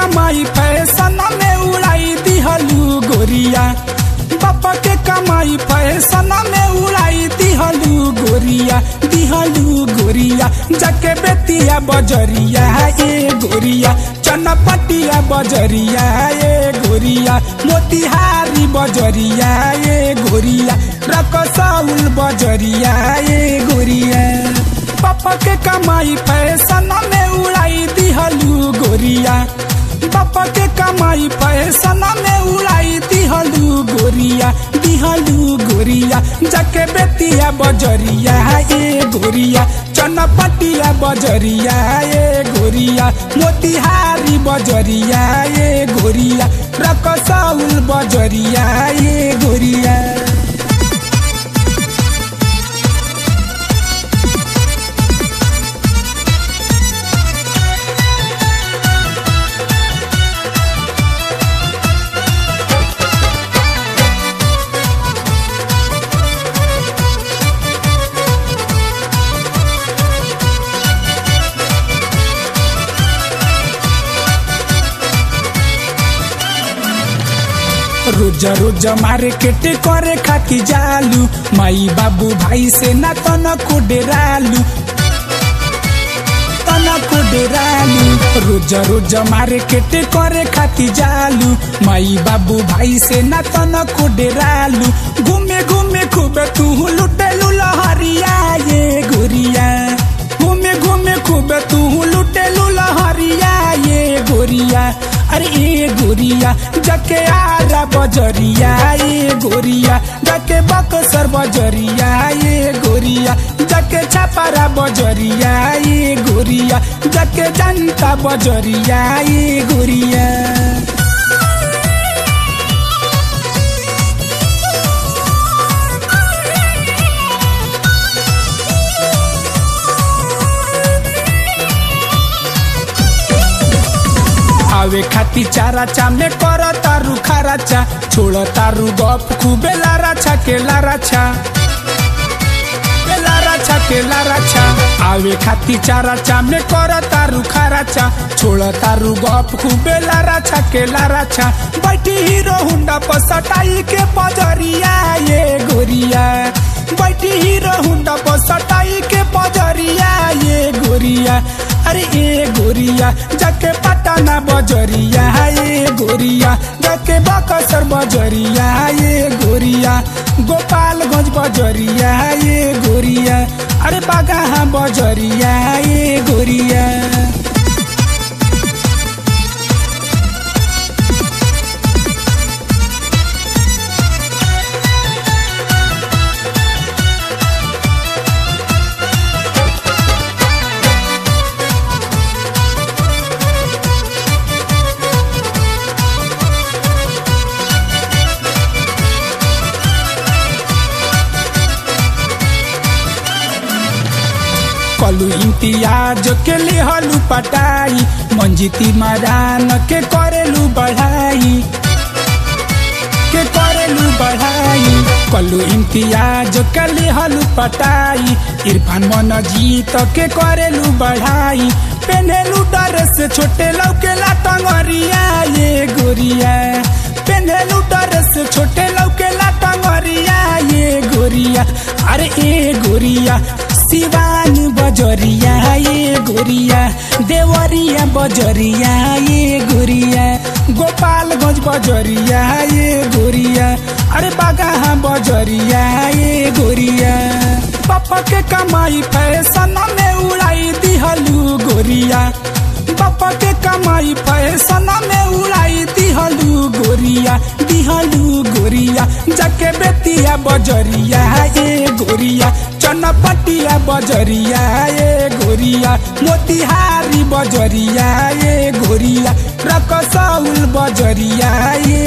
कमाई फैशन में उड़ाई दिहलू गोरिया बापा के कमाई फैशन में उड़ाई दिहलू गोरिया दिहलू गोरिया जाके बेतिया बजरिया ए गोरिया चनपटिया बजरिया ए गोरिया मोतिहारी बजरिया ए गोरिया रकसौल बजरिया ए गोरिया पापा के कमाई फैशन में उड़ाई दिहलू गोरिया पापा के कमाई फैशन में उड़ाई दिहलू गोरिया दिहलू गोरिया जाके बेतिया बजरिया ए गोरिया चनपटिया बजरिया ए गोरिया मोतिहारी बजरिया ए गोरिया रकसौल बजरिया ए गोरिया रोज रोज मार्केट करे खाती जालू माई बाबू भाई से ना तनको डेरालू तनको डेरालू रोज रोज मार्केट करे खाती जालू माई बाबू भाई से ना तनको डेरालू घूमे घूमे खूब तू लुटेलू लहरिया ये गोरिया घूमे घूमे खूब तू लुटेलू लहरिया ये गोरिया अरे ए गोरिया जके आरा बजरिया ए गोरिया जके बक्सर बजरिया ए गोरिया जके छापारा बजरिया ए गोरिया जके जनता बजरिया ए गोरिया आवे खाती चारा चा में कर तारू खाराचा छोड़ तारू गप खूबे लाराछा के लाराछा के लाराछा के लाराछा आवे खाती चारा चा में कर तारू खाराचा छोड़ तारू गप खूबे लाराछा के लाराछा बैठी हीरो हुंडा पर सटाई के पजरिया ये गोरिया बैठी हीरो हुंडा पर सटाई के पजरिया ये गोरिया अरे ए गोरिया जाके पटाना बजरिया ए गोरिया जाके बकसर बजरिया ए गोरिया गोपालगंज बजरिया ए गोरिया अरे बागा बजरिया ए गोरिया कलू इम्तियाज के लिहलू पटाई मंजिती मरान के करेलू बढ़ाई के करेलू बढ़ाई कलू इम्तियाज के लिहलू पटाई इरफान मन जीत के करेलू बढ़ाई पेनेलू ड्रेस छोटे लौके ला टंगरिया ये गोरिया पेनेलू ड्रेस छोटे लौके ला टंगरिया ये गोरिया अरे ए गोरिया सिवान बजरिया ये गोरिया देवरिया बजरिया ये गोरिया गोपालगंज बजरिया ये गोरिया अरे बागा बजरिया ये गोरिया पापा के कमाई फैशन में उड़ाई दिहलू गोरिया पापा के कमाई फैशन में उड़ाई दिहलू गोरिया दिहलू गोरिया जाके बेतिया बजरिया ए गोरिया चनपटिया बजरिया ए गोरिया मोतिहारी बजरिया ए गोरिया रकसौल बजरिया ए